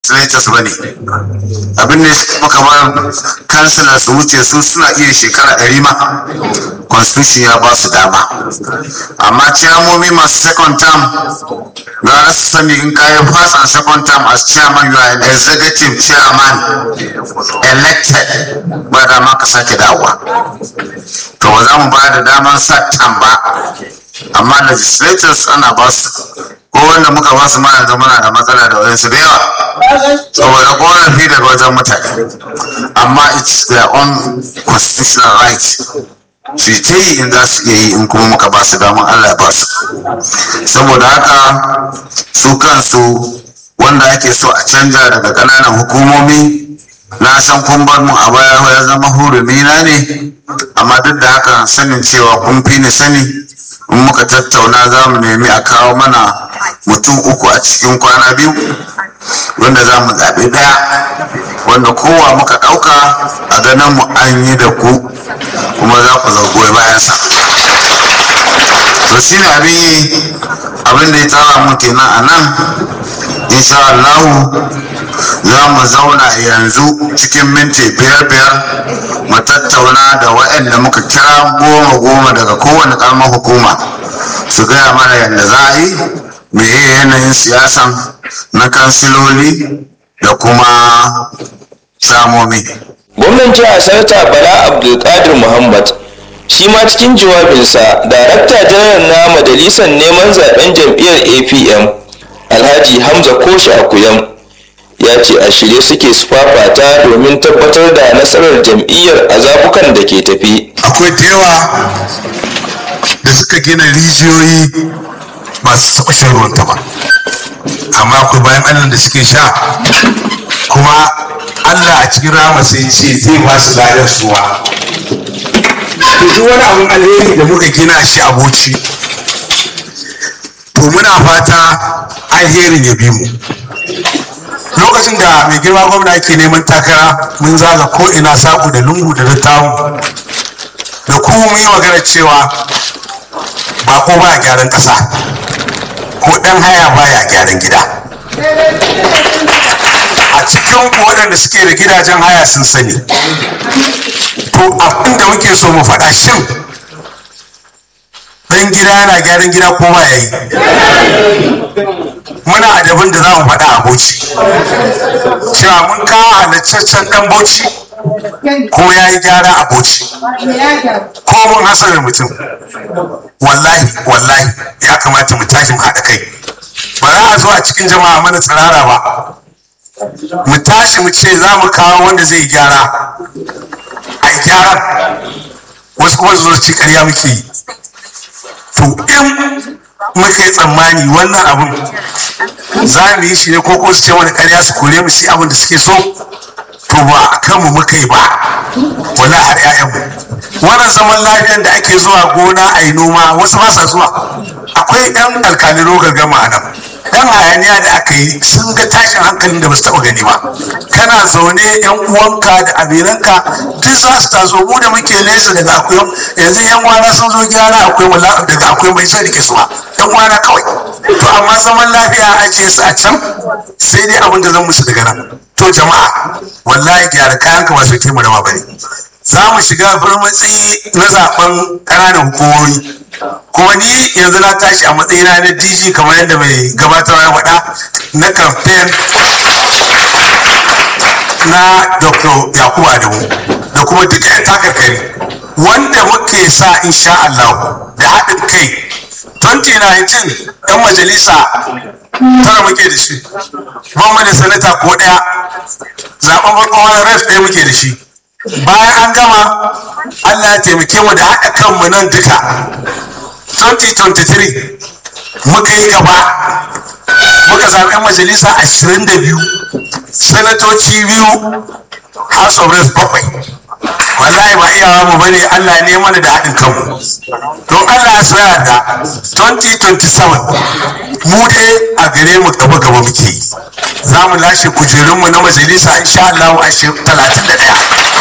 legislators ba ne abin da ya kamar kansila su wuce su suna iya shekara ɗari ma constitution ya ba su dama amma ciyamomi masu second term gara su sani in kayi first and second term as chairman you are an executive chairman elected ba dama ka sake dawowa to ba za mu ba da daman sa term ba amma legislators ana ba su ko wanda muka ba su mana da muna da matsala da wayansu da yawa saboda korafi daga wajen mutane amma it's their own constitutional right su ta yi in za su iya yi in kuma muka ba su damar allah ba su saboda haka su kansu wanda ake so a canja daga ƙananan hukumomi na san kun bar mu a baya ya zama hurumi na ne amma duk da haka sanin cewa kun fi ni sani in muka tattauna za mu nemi a kawo mana mutum uku a cikin kwana biyu wanda za mu zaɓi ɗaya wanda kowa muka ɗauka a ganin mu an yi da ku kuma za ku zagoyi bayansa to shi ne abin yi abin da ya tsara mu kenan a nan insha Allah za mu zauna yanzu cikin minti biyar biyar mu tattauna da waɗanda muka kira goma goma daga kowane ƙaramar hukuma su gaya mana yadda za a yi meye yanayin siyasan na kansiloli da kuma shamomi gwamnan jihar sanata bala abdulkadir muhammad shi ma cikin jawabinsa darakta janar na majalisar neman zaben jam'iyyar apm alhaji hamza koshi akuyam ya ce a shirye suke su fafata domin tabbatar da nasarar jam'iyyar a zabukan da ke tafi akwai da yawa da suka gina rijiyoyi masu taɓa shan ruwan ba amma akwai bayan allah da suke sha kuma allah a cikin rama sai ce zai ba su ladar suwa duk wani abin alheri da muka gina shi a boci to muna fata alherin ya bi mu lokacin da mai girma gwamna ke neman takara mun zaga ko ina saku da lungu da littamu da ku mun yi magana cewa ba ko ba gyaran ƙasa ko ɗan haya baya gyaran gida a cikin waɗanda suke da gidajen haya sun sani to abin da muke so mu faɗa shin ɗan gida yana gyaran gida ko ba ya yi muna adabin da za mu faɗa a bauchi cewa mun kawo halittaccen ɗan bauchi kuma ya yi gyara a bauchi ko mun hasarar mutum wallahi wallahi ya kamata mu tashi mu haɗa kai ba za a zo a cikin jama'a mana tsirara ba mu tashi mu ce za mu kawo wanda zai gyara a yi gyaran wasu kuma su zo ci ƙarya muke yi to in muka yi tsammani wannan abun za mu yi shi ne ko kuma su ce wani ƙarya su kore mu shi abin da suke so to ba a kanmu muka yi ba wala har 'ya'yanmu wannan zaman lafiyan da ake zuwa gona a yi noma wasu ba sa zuwa akwai ɗan alkalin gama a nan dan hayaniya da aka yi sun ga tashin hankalin da ba su taɓa gani ba kana zaune yan uwanka da aminanka duk za su taso mu da muke nesa daga akwai yanzu yan wana sun zo gyara akwai wala daga akwai mai sai rike su ba yan wana kawai to amma zaman lafiya a ajiye su a can sai dai abin da zan musu daga nan to jama'a wallahi gyara kayan ka ba su ke mu da bane za mu shiga farmatsi na zaben ƙananan hukumomi kuma ni yanzu na tashi a matsayina na dg kamar yadda mai gabatarwa ya faɗa na kamfen na dr yakubu adamu da kuma duka 'yan takarkari wanda muke sa insha Allah da haɗin kai 2019 'yan majalisa tara muke da shi ban da sanata ko ɗaya zaɓen farko wani ref ɗaya muke da shi bayan an gama Allah ya taimake mu da haɗa kanmu nan duka 2023 muka yi gaba muka zaɓi 'yan majalisa 22 sanatoci biyu house of reps bakwai wallahi ba iyawa mu bane Allah ne mana da haɗin kanmu don Allah ya tsaya da 2027 mu dai a gare mu gaba gaba muke yi za mu lashe kujerunmu na majalisa insha Allah a 31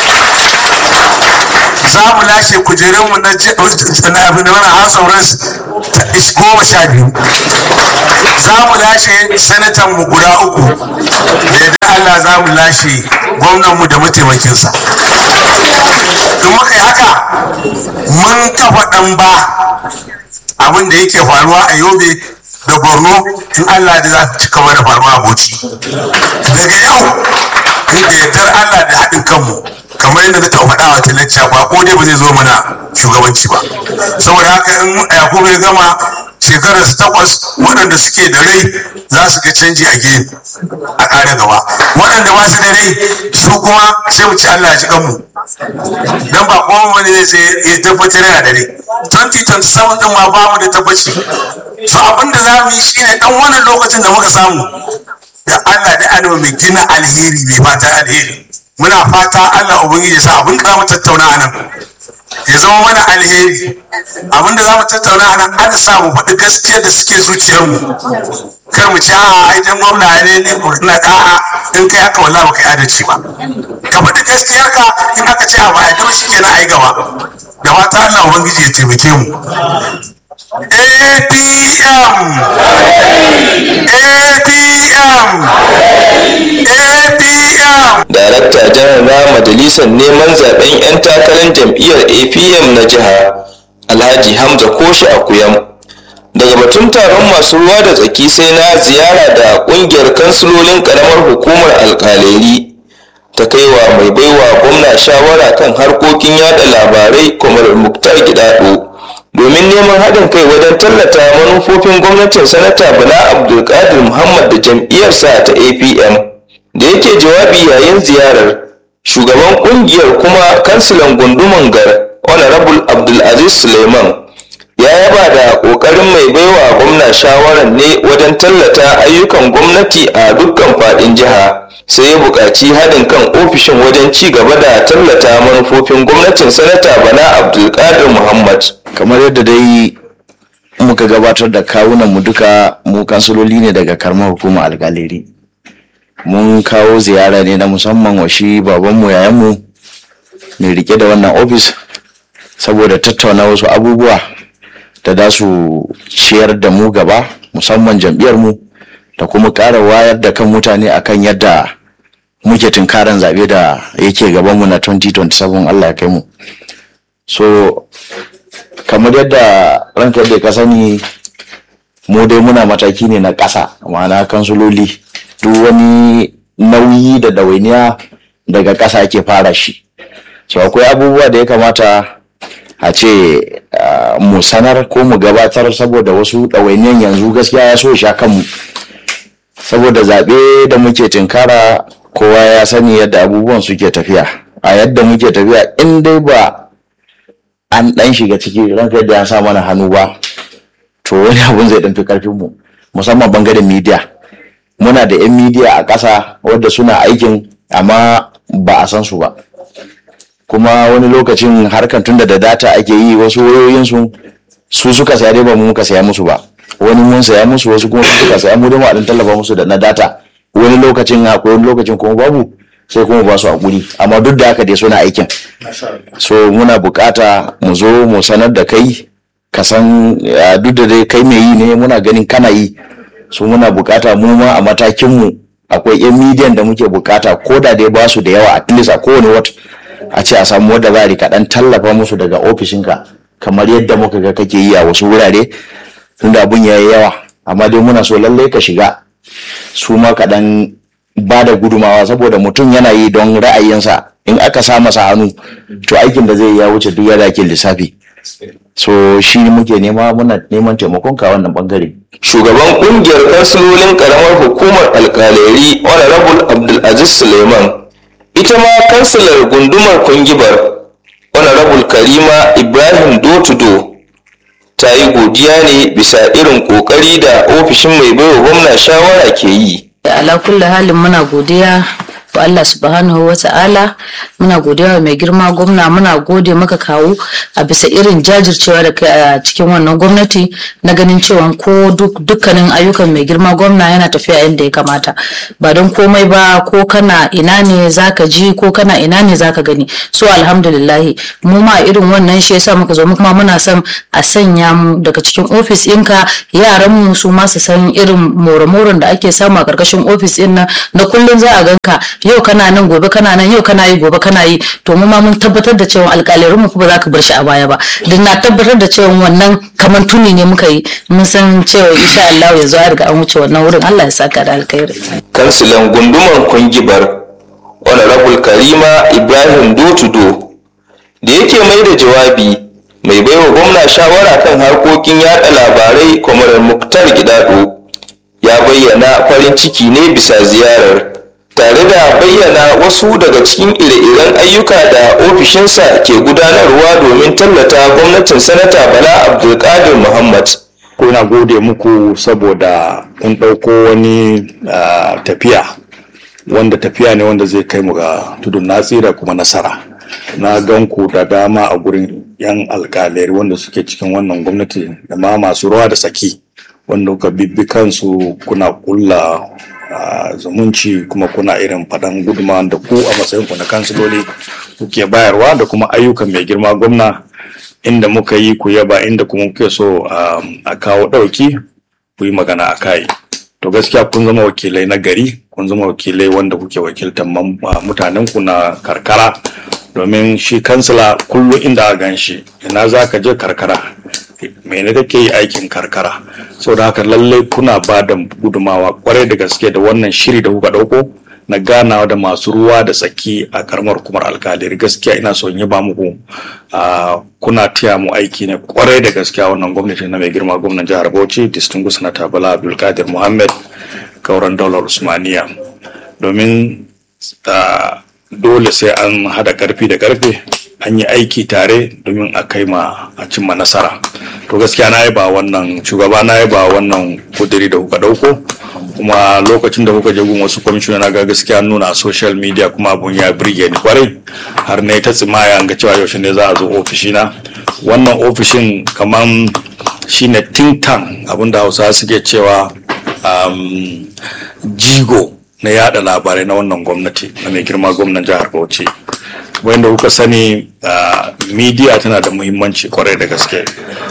za mu lashe kujerunmu na abin da wani house of reps goma sha biyu za mu lashe sanatan mu guda uku da Allah za mu lashe gwamnanmu da mataimakinsa in muka yi haka mun kafa ɗan ba abin da yake faruwa a yobe da borno in Allah da za su ci gaba da faruwa a bauchi daga yau inda yardar Allah da haɗin kanmu kamar yadda na taɓa faɗa wa talacca ba ko dai ba zai zo mana shugabanci ba saboda haka in yakubu ya gama shekarar su takwas waɗanda suke da rai za su ga canji a gefe a ƙara gaba waɗanda ba su da rai su kuma sai mu ci Allah ya ji kanmu dan ba kuma wani zai sai ya tabbatar yana da rai 2027 din ma ba mu da tabbaci so abin da za mu yi shine dan wannan lokacin da muka samu da Allah da ana mai gina alheri mai fata alheri muna fata Allah ubangiji ya sa abin da za mu tattauna a nan ya zama mana alheri abin da za mu tattauna a nan an sa mu faɗi gaskiya da suke zuciyarmu kar mu ci a idan gwamna ne ne ko na da'a in kai haka wallahi ba kai adalci ba ka faɗi gaskiyar ka in aka ce a ba a gaba shi kenan ai gaba da fata Allah ubangiji ya taimake mu APM APM APM darakta janar na majalisar neman zaben 'yan takarar jam'iyyar apm na jiha alhaji hamza koshi akuyam daga batun taron masu ruwa da tsaki sai na ziyara da kungiyar kansilolin karamar hukumar alkaleri ta kaiwa mai baiwa gwamna shawara kan harkokin yada labarai kwamar muktar gidado domin neman haɗin kai wajen tallata manufofin gwamnatin sanata bala abdulkadir muhammad da jam'iyyarsa ta apm da yake jawabi yayin ziyarar shugaban kungiyar kuma kansilan gunduman gar honorable abdulaziz suleiman ya yaba da kokarin mai baiwa gwamna shawarar ne wajen tallata ayyukan gwamnati a dukkan fadin jiha sai ya buƙaci haɗin kan ofishin wajen ci gaba da tallata manufofin gwamnatin sanata bala abdulkadir muhammad kamar yadda dai muka gabatar da kawunan mu duka mu kansiloli ne daga karamar hukumar algaleri mun kawo ziyara ne na musamman wa shi babanmu yayanmu mai rike da wannan ofis saboda tattauna wasu abubuwa da za su ciyar da mu gaba musamman jam'iyyarmu da kuma ƙara wayar da kan mutane akan yadda muke tunkaran zaɓe da yake gabanmu na 2027 Allah ya kai mu so kamar yadda ranka da ka sani mu dai muna mataki ne na ƙasa ma'ana kansuloli duk wani nauyi da ɗawainiya daga ƙasa ake fara shi so akwai abubuwa da ya kamata a ce mu sanar ko mu gabatar saboda wasu ɗawainiyan yanzu gaskiya ya so sha kanmu saboda zaɓe da muke tinkara kowa ya sani yadda abubuwan suke tafiya a yadda muke tafiya in dai ba an ɗan shiga ciki ranka da ya sa mana hannu ba to wani abun zai ɗan fi ƙarfinmu musamman bangaren midiya muna da 'yan midiya a ƙasa wadda suna aikin amma ba a san su ba kuma wani lokacin harkan tunda da data ake yi wasu wayoyinsu su suka saya dai ba mu muka saya musu ba wani mun saya musu wasu kuma su suka saya mu dai mu a dan tallafa musu da na data wani lokacin akwai wani lokacin kuma babu sai kuma ba su hakuri amma duk da haka dai suna aikin so muna bukata mu zo mu sanar da kai ka san duk da dai kai mai yi ne muna ganin kana yi so muna bukata mu ma a matakin mu akwai yan midiyan da muke bukata ko da dai ba su da yawa at least a kowane wata a ce a samu wadda za a rika dan tallafa musu daga ofishinka kamar yadda muka ga kake yi a wasu wurare tunda abun yayi yawa amma dai muna so lallai ka shiga su ma ka dan ba da gudumawa saboda mutum yana yi don ra'ayinsa in aka sa masa hannu to aikin da zai ya wuce duk yadda ake lissafi so shi muke nema muna neman taimakon ka wannan bangare shugaban kungiyar kansilolin karamar hukumar alkaleri honorable abdulaziz suleiman ita ma kansilar gundumar kungibar honorable karima ibrahim dotudo ta yi godiya ne bisa irin kokari da ofishin mai baiwa gwamna shawara ke yi ala kulli halin muna godiya to Allah subhanahu wa ta'ala muna godiya wa mai girma gwamna muna gode maka kawo a bisa irin jajircewa da kai a cikin wannan gwamnati na ganin cewa ko dukkanin ayyukan mai girma gwamna yana tafiya yadda ya kamata ba don komai ba ko kana ina ne zaka ji ko kana ina ne zaka gani so alhamdulillahi mu ma irin wannan shi yasa muka zo mu kuma muna son a sanya mu daga cikin ofis ɗinka yaran mu su ma su san irin more-moren da ake samu a karkashin ofis ɗin nan na kullum za a ganka yau kana nan gobe kana nan yau kana yi gobe kana yi to mu ma mun tabbatar da cewa alƙalarin mu kuma za ka bar shi a baya ba don na tabbatar da cewa wannan kamar tuni ne muka yi mun san cewa insha Allah yanzu a riga an wuce wannan wurin Allah ya saka da alkhairi kansilan gundumar kungibar honorable karima ibrahim dotudo da yake mai da jawabi mai baiwa gwamna shawara kan harkokin yada labarai kwamarar muktar gidado ya bayyana farin ciki ne bisa ziyarar tare da bayyana wasu daga cikin ire-iren ayyuka da ofishinsa ke gudanarwa domin tallata gwamnatin sanata bala abdulkadir muhammad kuna gode muku saboda kun ɗauko wani uh, tafiya wanda tafiya ne wanda zai kai mu ga tudun natsira kuma nasara na gan ku da dama a gurin yan alkalai wanda suke cikin wannan gwamnati da ma masu ruwa da tsaki wanda kuka bibbi kansu kuna kulla uh, zumunci kuma kuna irin faɗan guduma da ku a matsayin ku na kansiloli kuke bayarwa da kuma ayyukan mai girma gwamna inda muka yi ku yaba inda kuma kuke so um, a kawo ɗauki ku yi magana a kai to gaskiya kun zama wakilai na gari kun zama wakilai wanda kuke wakiltar mutanen ku na karkara domin shi kansila kullum inda a gan shi ina za ka je karkara mene kake yi aikin karkara sau da haka lallai kuna ba da gudumawa kwarai da gaske da wannan shiri da kuka ɗauko na ganawa da masu ruwa da tsaki a karamar kumar alkaliri gaskiya ina son yaba muku kuna taya mu aiki ne kwarai da gaskiya wannan gwamnati na mai girma gwamnan jihar bauchi distinguished sanata bala abdulkadir muhammad kauran daular usmaniya domin dole sai an hada karfi da karfe an yi aiki tare domin a kai ma a cimma nasara to gaskiya na yaba wannan shugaba na yaba wannan kudiri da kuka dauko kuma lokacin da kuka je gun wasu kwamishina na ga gaskiya nuna a social media kuma abun ya birge ni kwarai har ne ta tsimaya ga cewa yaushe ne za a zo ofishina wannan ofishin kaman shine think tank abinda hausa suke cewa um, jigo na yada labarai na wannan gwamnati na mai girma gwamnan jihar bauchi wanda kuka sani uh, media tana da muhimmanci kwarai da gaske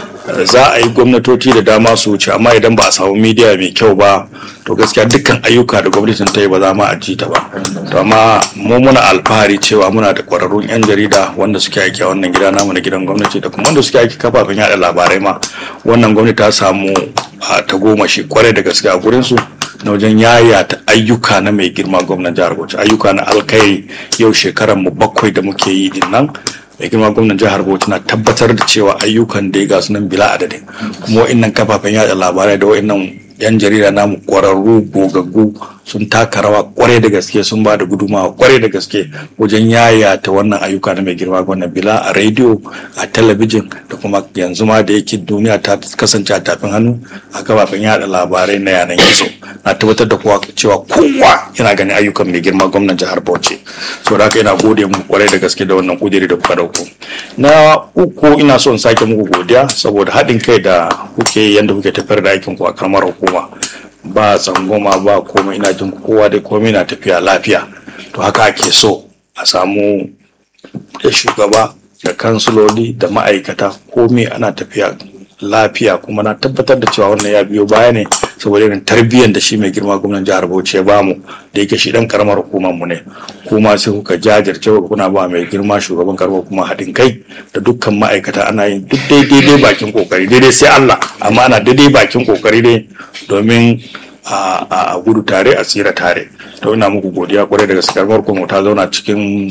za a yi gwamnatoci da dama su wuce amma idan ba a samu media mai kyau ba to gaskiya dukkan ayyuka da gwamnatin ta yi ba za mu a ji ta ba to amma mu muna alfahari cewa muna da kwararrun yan jarida wanda suke aiki a wannan gida namu na gidan gwamnati da kuma wanda suke aiki kafafen yada labarai ma wannan gwamnati ta samu ta goma shi kwarai da gaske a gurin su na wajen yayata ayyuka na mai girma gwamnan jihar Bauchi ayyuka na alkai yau shekaran mu bakwai da muke yi din nan mai girma gwamnan jihar Bauchi na tabbatar da cewa ayyukan da ya gasu nan bila adadin kuma wa'annan kafafen yada labarai da wa'annan yan jarida namu kwararru gogaggu sun taka rawa kwarai da gaske sun ba da gudumawa kwarai da gaske wajen yayata wannan ayyuka na mai girma gwamnan bila a rediyo a talabijin da kuma yanzu ma da yake duniya ta kasance a tafin hannu a kafafen yada labarai na yanan gizo na tabbatar da kowa cewa kowa yana ganin ayyukan mai girma gwamnan jihar bauchi so da haka ina gode mu kwarai da gaske da wannan kudiri da kuka dauko na uku ina so in sake muku godiya saboda haɗin kai da kuke yanda kuke tafiyar da aikin ku a karamar hukuma ba tsangoma ba komai ina jin kowa da komai na tafiya lafiya to haka ake so a samu da shugaba da kansuloli da ma'aikata komai ana tafiya lafiya kuma na tabbatar da cewa wannan ya biyo baya ne saboda irin tarbiyyar da shi mai girma gwamnan jihar Bauchi ya bamu da yake shi dan karamar hukumar mu ne kuma sai kuka jajirce kuna ba mai girma shugaban karamar kuma haɗin kai da dukkan ma'aikata ana yin duk daidai bakin kokari daidai sai Allah amma ana daidai bakin kokari ne domin a gudu tare a tsira tare to ina muku godiya kwarai da gaske karamar kuma ta zauna cikin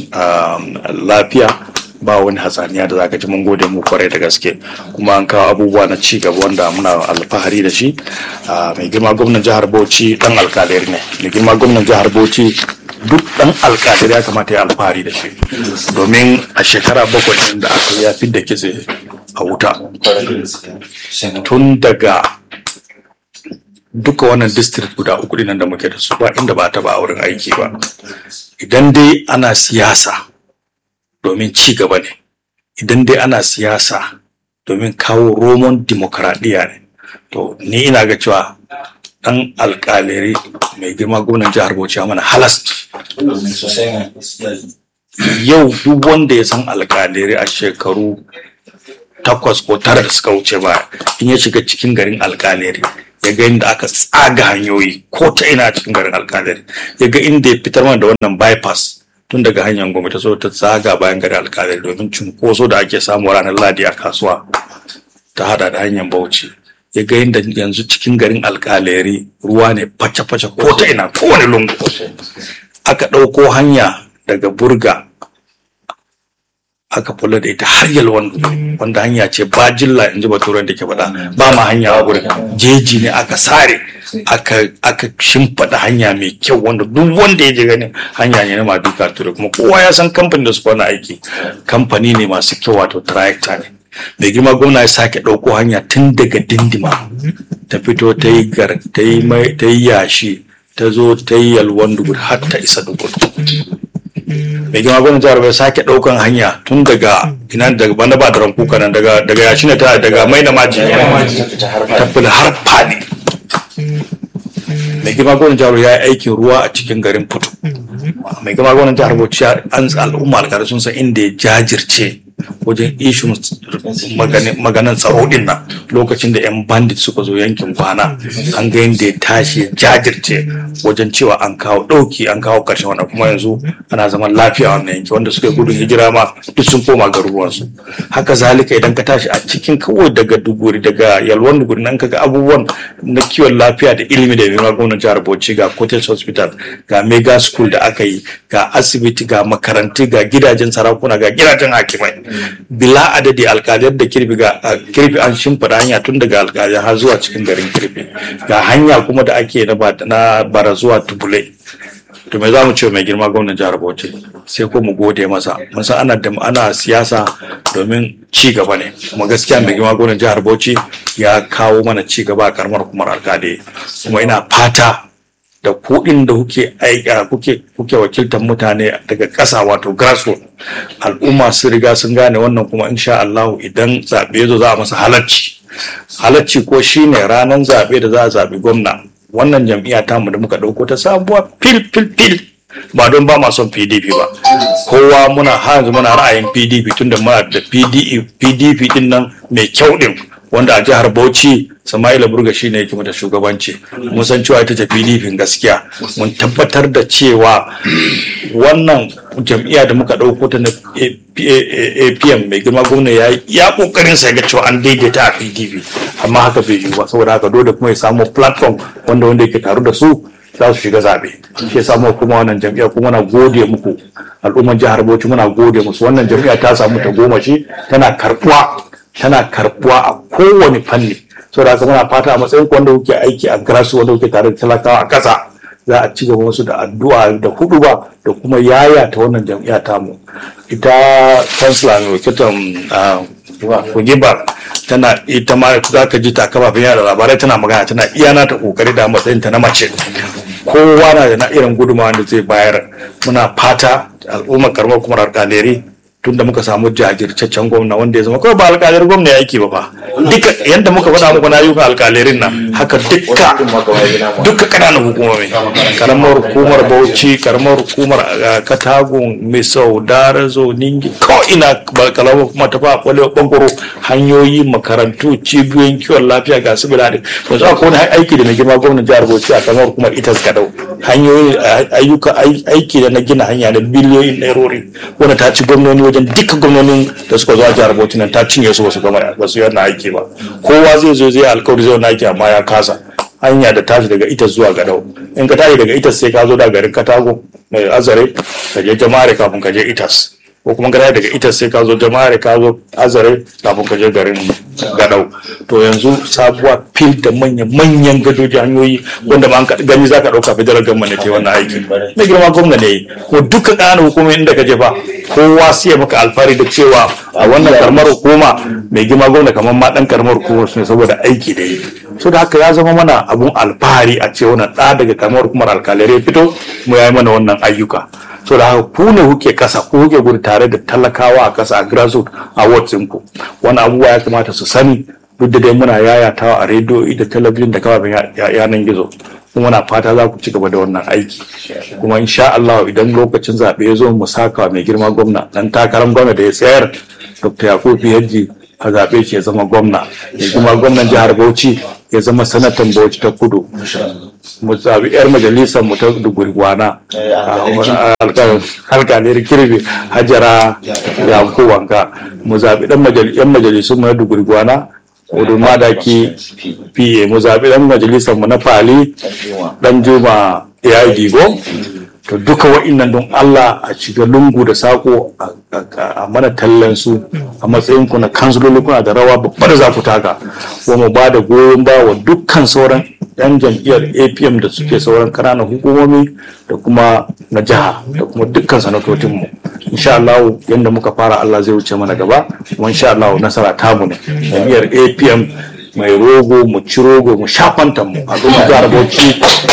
lafiya ba wani hatsaniya da zaka ji mun gode mu kwarai da gaske kuma an kawo abubuwa na ci gaba wanda muna alfahari da shi mai girma gwamnan jihar Bauchi dan alkalir ne mai girma gwamnan jihar Bauchi duk dan alkalir ya kamata ya alfahari da shi domin a shekara bakwai da aka ya da kitse a wuta tun daga duka wannan district guda uku dinan da muke da su ba inda ba ta ba a wurin aiki ba idan dai ana siyasa domin ci gaba ne idan dai ana siyasa domin kawo roman dimokuraɗiyya ne to ni ina ga cewa dan alƙalari mai girma gwamnan jihar bauchi ya mana halas yau duk wanda ya san alƙalari a shekaru takwas ko tara da suka wuce ba in ya shiga cikin garin alƙalari ya ga inda aka tsaga hanyoyi ko ta ina a cikin garin alƙalari ya ga inda ya fitar mana da wannan bypass tun daga hanyar gwamnati ta zo ta tsaga bayan garin alƙalari domin cunkoso da ake samu ranar ladi a kasuwa ta hada da hanyar bauchi ya ga inda yanzu cikin garin alƙalari ruwa ne face-face ko ta ina kowane lungu aka ɗauko hanya daga burga aka kula da ita har yalwan wanda hanya ce ba jilla in ji baturan da ke faɗa ba ma hanya a gurin jeji ne aka sare aka aka shimfiɗa hanya mai kyau wanda duk wanda ya je ganin hanya ne na maduka ture kuma kowa ya san kamfanin da su fara aiki kamfani ne masu kyau wato tractor ne mai girma gwamna ya sake ɗauko hanya tun daga dindima ta fito ta yi gar ta yi mai ta yi yashi ta zo ta yi yalwan dugur har ta isa dugur mai girma gwamnan jihar bai sake ɗaukan hanya tun daga ina daga banda ba da rankuka nan daga daga yashi ne ta daga mai na maji ta fila har fadi mai girma gwamnan jihar ya yi aikin ruwa a cikin garin putu mai girma gwamnan jihar bauchi an al'umma alƙalai sun san inda ya jajirce wajen ishun maganin tsaro din nan lokacin da 'yan bandit suka zo yankin kwana an ga yadda ya tashi jajirce wajen cewa an kawo ɗauki an kawo ƙarshen wannan kuma yanzu ana zaman lafiya wannan yanki wanda suka yi gudun hijira ma duk sun koma garuruwansu haka zalika idan ka tashi a cikin kawai daga duguri daga yalwan duguri nan kaga abubuwan na kiwon lafiya da ilimi da mai gwamnan jihar bauchi ga cottage hospital ga mega school da aka yi ga asibiti ga makarantu ga gidajen sarakuna ga gidajen hakimai bila adadi alkaliyar da kirbi ga kirbi an shimfiɗa hanya tun daga alkaliyar har zuwa cikin garin kirbi ga hanya kuma da ake na bara zuwa tubule to me za mu ce mai girma gwamnan jihar bauchi sai ko mu gode masa mun san ana da ana siyasa domin ci gaba ne kuma gaskiya mai girma gwamnan jihar bauchi ya kawo mana ci gaba a karamar kumar alkali kuma ina fata da kuɗin da kuke aika kuke kuke wakiltar mutane daga ƙasa wato grassroots al'umma sun riga sun gane wannan kuma insha Allah idan zaɓe zo za a masa halacci halacci ko shine ranar zaɓe da za a zaɓi gwamna wannan jam'iyya tamu da muka ɗauko ta sabuwa fil fil fil ba don ba ma son pdp ba kowa muna har yanzu muna ra'ayin pdp tunda muna da pdp din nan mai kyau din wanda a jihar bauchi Sama'ila Burga shi ne yake mata shugabanci. Mun san cewa ita ce PDP gaskiya. Mun tabbatar da cewa wannan jam'iyya da muka ɗauko ta na APM mai girma gwamna ya ya kokarin sa ga cewa an daidaita a PDP amma haka bai yiwu ba saboda haka dole kuma ya samu platform wanda wanda yake taru da su za su shiga zaɓe. Shi ya samu kuma wannan jam'iyya kuma na gode muku al'umman jihar Bauchi muna gode musu wannan jam'iyya ta samu ta goma shi tana karɓuwa tana karɓuwa a kowane fanni. saboda haka muna fata a matsayin wanda kuke aiki a grasu wanda kuke tare da talakawa a ƙasa za a ci gaba wasu da addu'a da hudu ba da kuma yaya ta wannan jam'iyya tamu ita kansila mai wakiltar kugibar tana ita ma za ka ji ta kafafen yada labarai tana magana tana iya nata kokari da matsayin ta na mace kowa na da na irin gudunmawa da zai bayar muna fata al'ummar karamar kuma alƙaleri tunda muka samu jajirtaccen gwamna wanda ya zama kawai ba alƙalir gwamna ya aiki ba fa duka yadda muka faɗa muku na ayyukan alƙalirin nan haka dukka dukka ƙananan hukumomi karamar hukumar bauchi karamar hukumar katagun misau darazo ningi ko ina kalamar kuma ta fa kwalewa bangaro hanyoyi makarantu cibiyoyin kiwon lafiya ga su biladi yanzu akwai wani aiki da mai girma gwamnan jihar bauchi a karamar hukumar itas gadau hanyoyi ayyuka aiki da na gina hanya na biliyoyin nairori wanda ta ci gwamnoni wajen duka gwamnonin da suka zo a jihar Bauchi nan ta cinye su basu gama basu yana aiki ba kowa zai zo zai alkawari zai wani aiki amma ya kasa hanya da tashi daga ita zuwa gadau in ka tashi daga ita sai ka zo da garin katago mai azare ka je jama'are kafin ka je itas ko kuma gara daga ita sai ka zo jama'are ka zo azare kafin ka je garin gadau to yanzu sabuwa fil da manyan manyan gadoji hanyoyi wanda ma an ka- gani za ka ɗauka federal government ne ta yi wannan aiki na girma gwamna ne ko dukkan ƙananan hukumomi inda ka je fa kowa sai ya maka alfahari da cewa a wannan karamar hukuma mai girma gwamna kamar ma ɗan karamar hukumar su ne saboda aiki da yi so da haka ya zama mana abun alfahari a ce wannan ɗa daga karamar hukumar alkalai ya fito mu ya yi mana wannan ayyuka so da haka ku ne kuke kasa ku kuke gudu tare da talakawa a kasa a grassroots a wards ku wani abubuwa ya kamata su sani duk da dai muna yayatawa a rediyo da talabijin da kafafen ya- ya- yanan gizo kuma muna fata za ku ci gaba da wannan aiki kuma insha Allah idan lokacin zaɓe ya zo mu saka wa mai girma gwamna dan takarar gwamna da ya tsayar Dr. Yakubu Yajji a zaɓe shi ya zama gwamna mai girma gwamnan jihar Bauchi ya zama sanatan Bauchi ta kudu mu zaɓi 'yar majalisar mu ta Dugurgwana alƙalir kirbi hajara yakubu wanka mu zaɓi ɗan 'yan majalisun mu na Dugurgwana Udu Madaki PA mu zaɓi ɗan majalisar mu na Fali ɗan Juma ya digo to duka wa'innan don Allah a shiga lungu da sako a- a a mana tallan su a matsayin ku na kansuloli kuna da rawa babba da za ku taka ko mu ba da goyon ba wa dukkan sauran yan jam'iyyar APM da suke sauran ƙananan hukumomi da kuma na jiha da kuma dukkan sanatocinmu insha Allah yadda muka fara Allah zai wuce mana gaba kuma insha Allah nasara tamu ne jam'iyyar APM mai rogo mu ci rogo mu sha kwantan mu al'ummar jihar Bauchi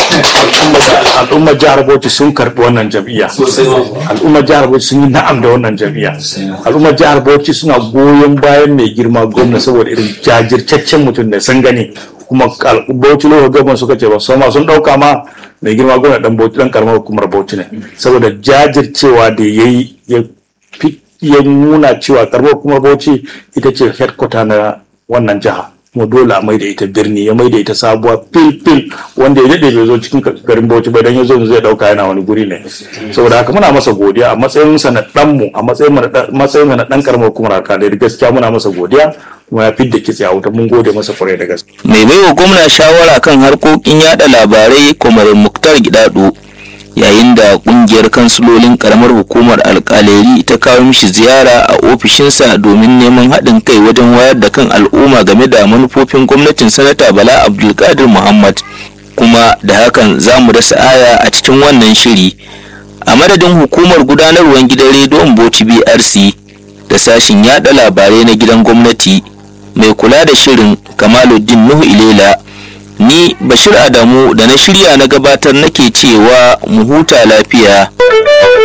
al'ummar jihar Bauchi sun karbi wannan jam'iyya al'ummar jihar Bauchi sun yi na'am da wannan jam'iyya al'ummar jihar Bauchi suna goyon bayan mai girma gwamna saboda irin jajirtaccen mutum da sun gani kuma al- Bauchi lokacin gaban suka ce ba su ma sun dauka ma mai girma gwamna dan Bauchi dan karamar hukumar Bauchi ne saboda jajircewa da yayi ya fi ya nuna cewa karamar hukumar Bauchi ita ce headquarter na wannan jiha kuma dole a mai da ita birni ya mai da ita sabuwa fil fil wanda ya daɗe bai zo cikin garin Bauchi ba dan ya zo zai dauka yana wani guri ne saboda haka muna masa godiya a matsayin sa na dan mu a matsayin mu na dan- matsayin sa na dan karamar hukumar alkalai gaskiya muna masa godiya kuma ya fidda kitse a wuta mun gode masa kwarai da gaske mai baiwa gwamna shawara kan harkokin yada labarai kwamarin muktar gidado yayin da kungiyar kansilolin karamar hukumar alkaleri ta kawo mishi ziyara a ofishinsa domin neman haɗin kai wajen wayar da kan al'umma game da manufofin gwamnatin sanata bala abdulkadir muhammad kuma da hakan za mu dasa aya a cikin wannan shiri a madadin hukumar gudanarwar gidan rediyon bauchi brc da sashin yada labarai na gidan gwamnati mai kula da shirin kamaluddin nuhu ilela ni bashir adamu da na shirya na gabatar nake cewa mu huta lafiya